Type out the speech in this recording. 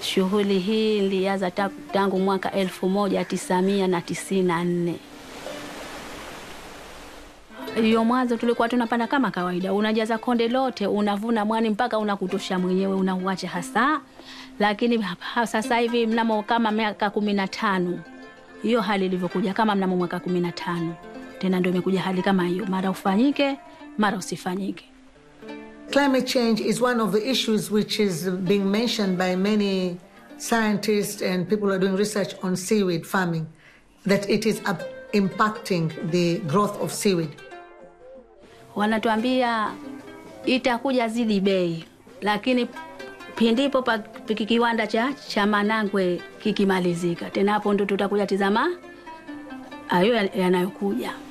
Shughuli hii ilianza ta- tangu mwaka 1994. Hiyo mwanzo tulikuwa tunapanda kama kawaida, unajaza konde lote, unavuna mwani mpaka unakutosha mwenyewe, unauacha hasa. Lakini ha- sasa hivi mnamo kama miaka kumi na tano hiyo hali ilivyokuja, kama mnamo mwaka kumi na tano tena ndio imekuja hali kama hiyo, mara ufanyike, mara usifanyike. Climate change is one of the issues which is being mentioned by many scientists and people who are doing research on seaweed farming, that it is up- impacting the growth of seaweed. wanatuambia itakuja zidi bei, lakini pindipo pa piki- kiwanda cha, cha Manangwe kikimalizika, tena hapo ndo tutakuja tizama hayo ya- yanayokuja.